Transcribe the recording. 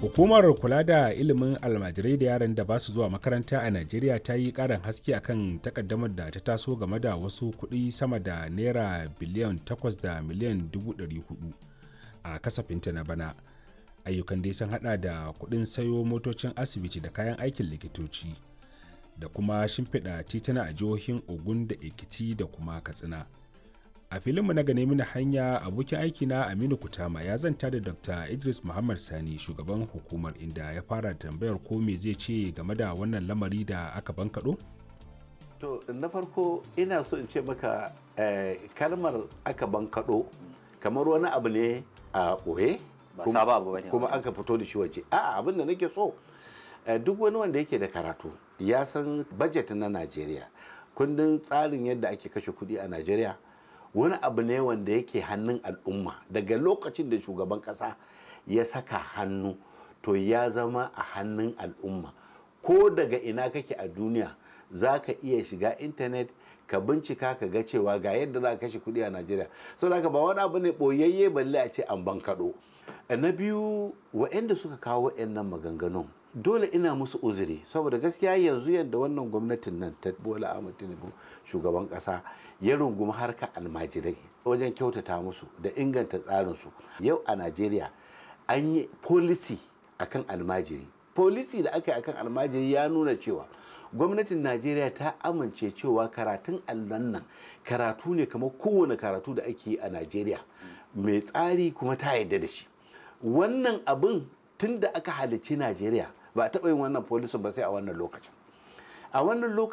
Hukumar kula da ilimin almajirai da yaran da ba su zuwa makaranta a Najeriya ta yi ƙarin haske akan takaddamar da ta taso game da wasu kuɗi sama da naira biliyan 8 da miliyan 400 a kasafinta na bana. Ayyukan dai sun hada da kuɗin sayo motocin asibiti da kayan aikin likitoci da kuma shimfiɗa tituna a jihohin Ogun da Ekiti da kuma Katsina. a filinmu na gane mini hanya abokin aikina aminu kutama ya zanta da dr idris muhammad sani shugaban hukumar inda ya fara tambayar ko me zai ce game da wannan lamari da aka bankaɗo? to na farko ina so in ce maka eh, kalmar aka bankaɗo kamar wani abu ne a ɓoye Ba sabo abu bane. kuma aka fito da shi waje a'a abin da nake so eh, duk wani wanda yake da karatu ya san budget na najeriya kundin tsarin yadda ake kashe kuɗi a najeriya wani abu ne wanda yake hannun al'umma daga lokacin da shugaban kasa ya saka hannu to ya zama a hannun al'umma ko daga ina kake a duniya za ka iya shiga intanet ka bincika ka ga cewa ga yadda za ka kashe kuɗi a najeriya sau da ba wani abu ne ɓoyayye balle a ce an ban kaɗo na biyu waɗanda suka kawo waɗannan maganganun dole ina musu uzuri saboda gaskiya yanzu yadda wannan gwamnatin nan ta bola ahmad tinubu shugaban kasa ya rungumi harkar almajirai wajen kyautata musu da inganta tsarinsu yau a najeriya an yi policy akan almajiri policy da aka yi akan almajiri ya nuna cewa gwamnatin najeriya ta amince cewa karatun allon nan karatu ne kamar kowane karatu da ake yi a najeriya mai tsari kuma ta yarda da shi wannan abin tun da aka halicci najeriya ba a taɓa yin wannan policy ba sai a wannan lokacin a wannan lokacin